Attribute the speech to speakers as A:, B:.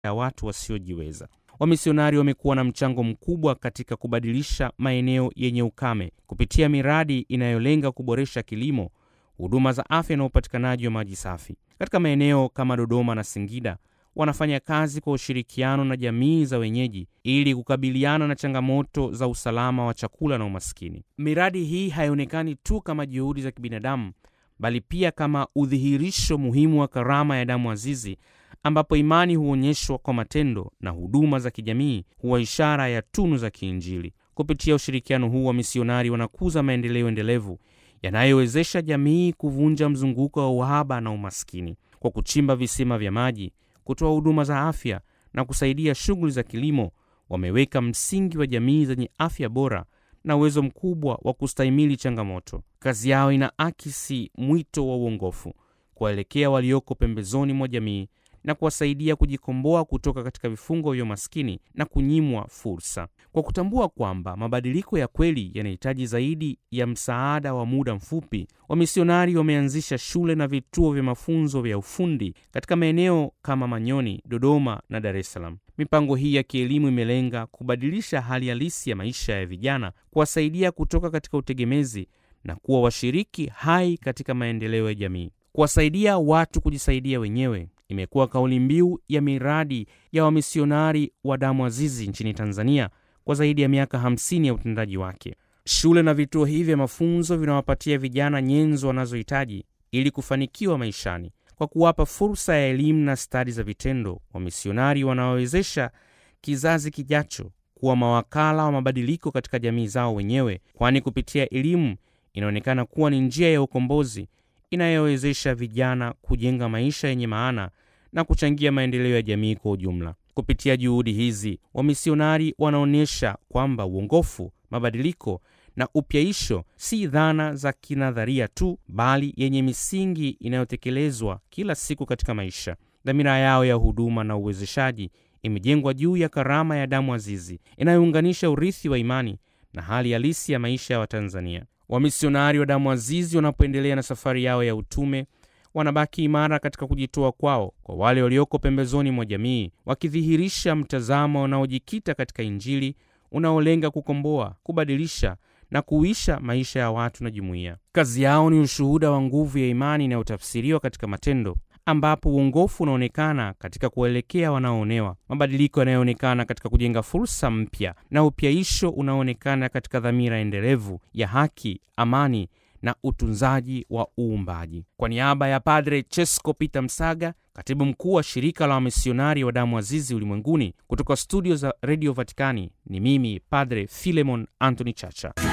A: ya watu wasiojiweza. Wamisionari wamekuwa na mchango mkubwa katika kubadilisha maeneo yenye ukame kupitia miradi inayolenga kuboresha kilimo, huduma za afya na upatikanaji wa maji safi. Katika maeneo kama Dodoma na Singida, wanafanya kazi kwa ushirikiano na jamii za wenyeji ili kukabiliana na changamoto za usalama wa chakula na umaskini. Miradi hii haionekani tu kama juhudi za kibinadamu, bali pia kama udhihirisho muhimu wa karama ya damu azizi ambapo imani huonyeshwa kwa matendo na huduma za kijamii huwa ishara ya tunu za kiinjili. Kupitia ushirikiano huu, wa misionari wanakuza maendeleo endelevu yanayowezesha jamii kuvunja mzunguko wa uhaba na umaskini kwa kuchimba visima vya maji, kutoa huduma za afya na kusaidia shughuli za kilimo. Wameweka msingi wa jamii zenye afya bora na uwezo mkubwa wa kustahimili changamoto. Kazi yao inaakisi mwito wa uongofu kuwaelekea walioko pembezoni mwa jamii na kuwasaidia kujikomboa kutoka katika vifungo vya umaskini na kunyimwa fursa. Kwa kutambua kwamba mabadiliko ya kweli yanahitaji zaidi ya msaada wa muda mfupi, wamisionari wameanzisha shule na vituo vya mafunzo vya ufundi katika maeneo kama Manyoni, Dodoma na Dar es Salaam. Mipango hii ya kielimu imelenga kubadilisha hali halisi ya maisha ya vijana, kuwasaidia kutoka katika utegemezi na kuwa washiriki hai katika maendeleo ya jamii. Kuwasaidia watu kujisaidia wenyewe imekuwa kauli mbiu ya miradi ya wamisionari wa damu azizi nchini Tanzania kwa zaidi ya miaka 50 ya utendaji wake. Shule na vituo hivi vya mafunzo vinawapatia vijana nyenzo wanazohitaji ili kufanikiwa maishani kwa kuwapa fursa ya elimu na stadi za vitendo. Wamisionari wanawawezesha kizazi kijacho kuwa mawakala wa mabadiliko katika jamii zao wenyewe, kwani kupitia elimu inaonekana kuwa ni njia ya ukombozi inayowezesha vijana kujenga maisha yenye maana na kuchangia maendeleo ya jamii kwa ujumla. Kupitia juhudi hizi, wamisionari wanaonyesha kwamba uongofu, mabadiliko na upyaisho si dhana za kinadharia tu, bali yenye misingi inayotekelezwa kila siku katika maisha. Dhamira yao ya huduma na uwezeshaji imejengwa juu ya karama ya damu azizi inayounganisha urithi wa imani na hali halisi ya maisha ya Watanzania. Wamisionari wa damu azizi wanapoendelea na safari yao ya utume wanabaki imara katika kujitoa kwao kwa wale walioko pembezoni mwa jamii, wakidhihirisha mtazamo unaojikita katika Injili unaolenga kukomboa, kubadilisha na kuisha maisha ya watu na jumuiya. Kazi yao ni ushuhuda wa nguvu ya imani inayotafsiriwa katika matendo, ambapo uongofu unaonekana katika kuwaelekea wanaoonewa, mabadiliko yanayoonekana katika kujenga fursa mpya, na upyaisho unaoonekana katika dhamira endelevu ya haki, amani na utunzaji wa uumbaji. Kwa niaba ya Padre Chesko Peter Msaga, katibu mkuu wa shirika la wamisionari wa damu azizi ulimwenguni, kutoka studio za redio Vatikani, ni mimi Padre Filemon Anthony Chacha.